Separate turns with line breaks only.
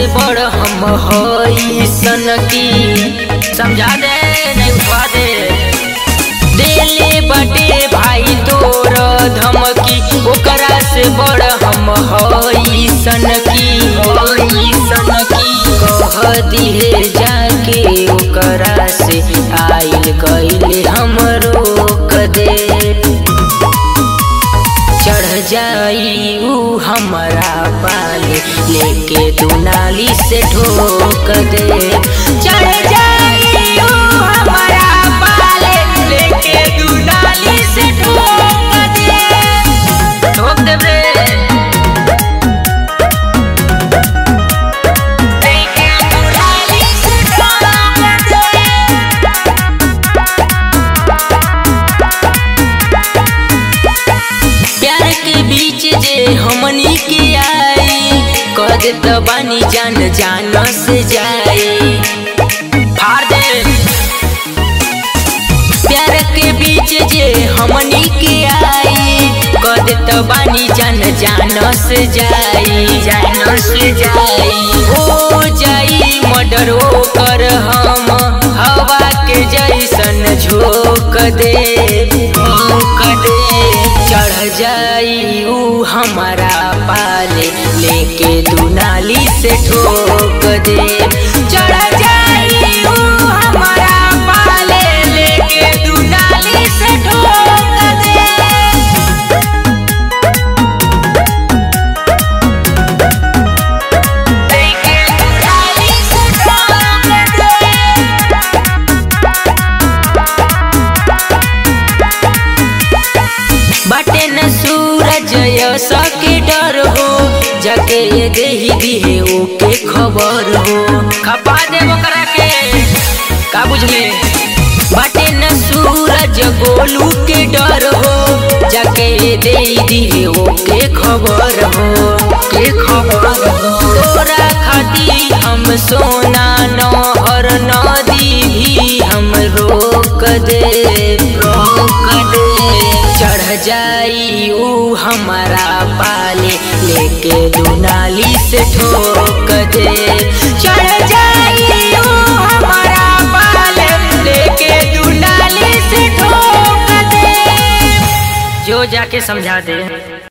से बड़ हम हई सन की समझा दे नहीं उठवा दे देले बटे भाई तोर धमकी ओकरा से बड़ हम हई सन की हई सन की कह दिहे जाके ओकरा से आइल गइल हम रोक दे चढ़ जाई ऊ हमारा पाले लेके दुनाली से ठोक दे चढ़ जाई ऊ हमारा पाले लेके दुनाली से ठोक दे ठोक दे बे लेके दुनाली से ठोक दे प्यार के बीच जे हमनी के आई कद त बानी जान जान से जाए फाड़ दे प्यार के बीच जे हमनी के आई कद त बानी जान जान से जाए जान से जाए हो जाई मर्डर कर हम हवा के जैसन झोंक दे झोंक दे चढ़ जाई ऊ हमारा पाले लेके दुनाली से ठोक दे चढ़ जाई ऊ हमारा पाले लेके दुनाली से ठोक दे लेके दुनाली से ठोक दे बाटे न सूरज सके डर हो जाके ये देही दिहे ओके खबर हो खपा दे ओकरा के का बुझले बाटे न सूरज गोलू के डर हो जाके ये देही दिहे ओके खबर हो के खबर हो तोरा खाती हम सोना नहर नदी भी हम रोक दे रोक दे चढ़ जाई ऊ हमारा पाले लेके दुनाली से ठोक दे चढ़ जाई ऊ हमारा पाले लेके दुनाली से ठोक दे जो जाके समझा दे